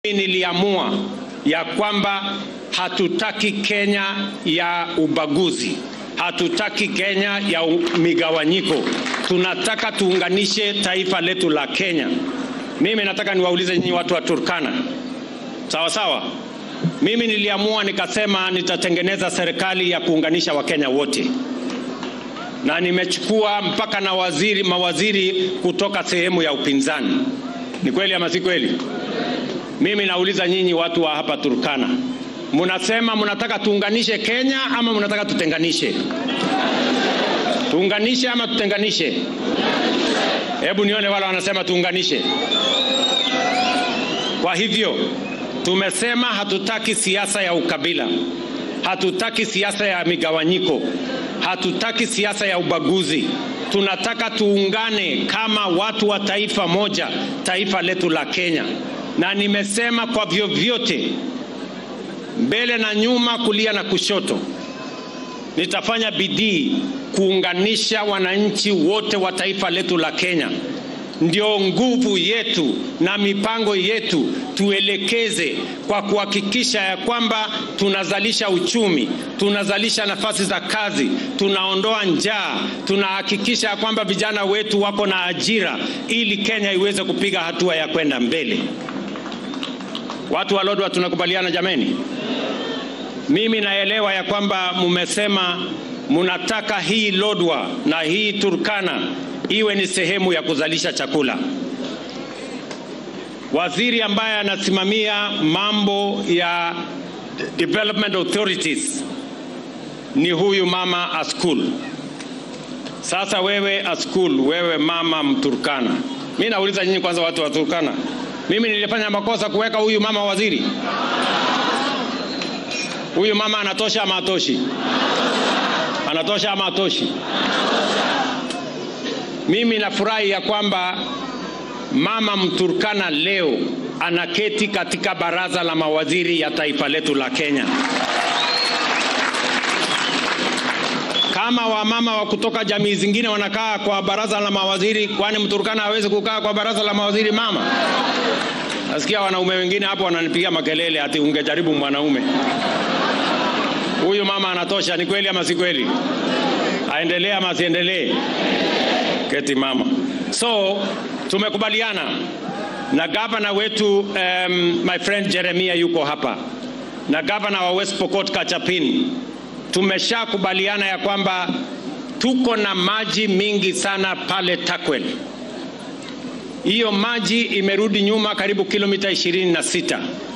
Niliamua ya kwamba hatutaki Kenya ya ubaguzi, hatutaki Kenya ya migawanyiko. Tunataka tuunganishe taifa letu la Kenya. Mimi nataka niwaulize nyinyi watu wa Turkana, sawa sawa. Mimi niliamua nikasema nitatengeneza serikali ya kuunganisha Wakenya wote, na nimechukua mpaka na waziri, mawaziri kutoka sehemu ya upinzani. Ni kweli ama si kweli? Mimi nauliza nyinyi watu wa hapa Turkana, munasema munataka tuunganishe Kenya ama munataka tutenganishe? Tuunganishe ama tutenganishe? Hebu nione wale wanasema tuunganishe. Kwa hivyo tumesema hatutaki siasa ya ukabila, hatutaki siasa ya migawanyiko, hatutaki siasa ya ubaguzi. Tunataka tuungane kama watu wa taifa moja, taifa letu la Kenya na nimesema kwa vyovyote, mbele na nyuma, kulia na kushoto, nitafanya bidii kuunganisha wananchi wote wa taifa letu la Kenya. Ndio nguvu yetu na mipango yetu tuelekeze kwa kuhakikisha ya kwamba tunazalisha uchumi, tunazalisha nafasi za kazi, tunaondoa njaa, tunahakikisha ya kwamba vijana wetu wako na ajira, ili Kenya iweze kupiga hatua ya kwenda mbele. Watu wa Lodwar tunakubaliana jameni? Mimi naelewa ya kwamba mmesema mnataka hii Lodwar na hii Turkana iwe ni sehemu ya kuzalisha chakula. Waziri ambaye anasimamia mambo ya development authorities ni huyu mama Askul. Sasa wewe Askul, wewe mama Mturkana, mi nauliza nyinyi kwanza, watu wa Turkana, mimi nilifanya makosa kuweka huyu mama waziri? Huyu mama anatosha ama atoshi? Anatosha ama atoshi? Mimi nafurahi ya kwamba mama Mturkana leo anaketi katika baraza la mawaziri ya taifa letu la Kenya. Kama wamama wa kutoka jamii zingine wanakaa kwa baraza la mawaziri, kwani Mturkana hawezi kukaa kwa baraza la mawaziri mama? Nasikia wanaume wengine hapo wananipigia makelele ati ungejaribu mwanaume. Huyu mama anatosha. Ni kweli ama si kweli? Aendelee ama asiendelee? Keti mama. So tumekubaliana na gavana wetu um, my friend Jeremia yuko hapa na gavana wa West Pokot Kachapin. Tumeshakubaliana ya kwamba tuko na maji mingi sana pale Takwel. Hiyo maji imerudi nyuma karibu kilomita ishirini na sita.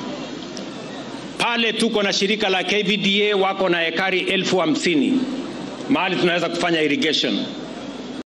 Pale tuko na shirika la KVDA wako na ekari elfu hamsini mahali tunaweza kufanya irrigation